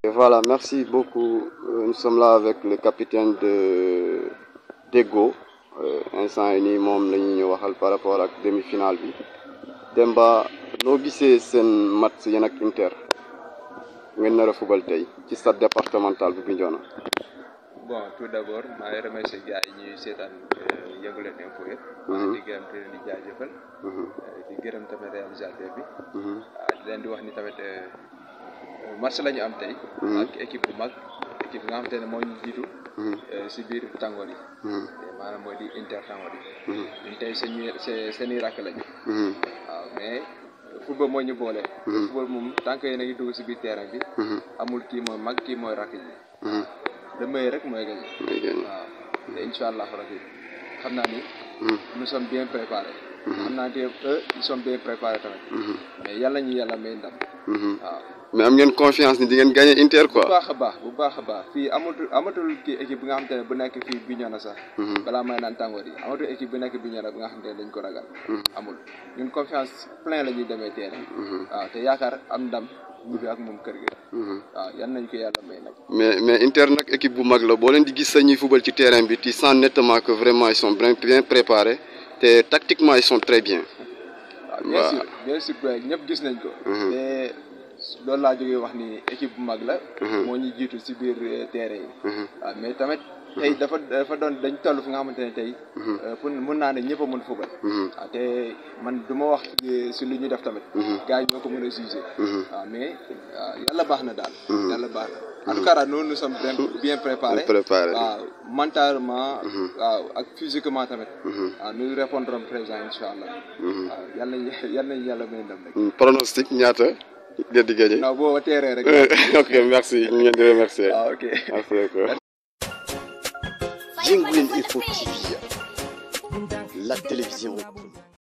Et voilà, merci beaucoup. Euh, Nous sommes là avec le capitaine de Dego. Euh, instant yi nii moom la ñuy waxal par rapport ak demi-finale bi Demba noo gisee seen match yéen ak Inter ngeen nar a fubal tey ci stade départemental bu Bignona. bon tout d'abord maa ngi remercier gars yi ñuy seetaan Yeungu Leen info yëpp. di gërëm te leen di jaajëfal. di gërëm tamit réalisateur bi. ah di leen di wax ni tamit match la ñu am tey. ak équipe bu mag équipe bi nga xamante ne moo ñu jiitu. si biir tàngoor yi. maanaam mooy di Inter tàngoor yi. ñun tey seen i seen i rakk lañu. waaw mais football moo ñu boole. football moom tant que yéen a ngi dugg si biir terrain bi. amul kii mooy mag kii mooy rakk yi. le meilleur rek mooy gagné. waaw te incha allah rabi xam naa ni. nous sommes bien préparés. xam naa ne eux ils sont bien préparés tamit. mais yàlla ñu yàlla may ndam. waaw. mais am ngeen confiance ni di ngeen gagné Inter quoi. bu baax a baax bu baax a baax fii amatul amatul kii équipe bi nga xamante ne bu nekk fii Bignona sax. balaa may naan tàngoor yi amatul équipe bu nekk Bignona bi nga xamante ne dañ ko ragal. amul ñun confiance plein la ñuy demee terrain. waaw te yaakaar am ndam ñibbi ak moom kër gi. waaw yan nañ ko yàlla may nag. mais mais Inter nag équipe bu mag la boo leen di gis sa ñuy fubal ci terrain bi tu sens nettement que vraiment ils sont bien bien préparés te tactiquement ils sont très bien. waaw bien sûr bien sûr ñëpp gis nañ ko. te loolu laa jógee wax ni équipe bu mag la. moo ñu jiitu si biir terrain yi. waaw mais tamit tey dafa dafa doon dañ toll fi nga xamante ne tey. pour mun naa ne ñëpp a mën fubal. waaw te man du ma wax si lu ñu def tamit. gars yi ñoo ko mën a jugé. waaw mais yàlla baax na daal. yàlla baax na en tout cas nous nous sommes bien bien préparés. préparés waaw mentalement. waaw ak physiquement tamit. waaw nous répondrons présent incha allah. waaw yal nañu yal nañu yàlla may ndam rek. pronostic ñaata ngeen di gagné. non boo teeree rek. ok merci ñu ngeen di remercier. ah ok merci beaucoup. Yeungu Leen Info TV, la télévision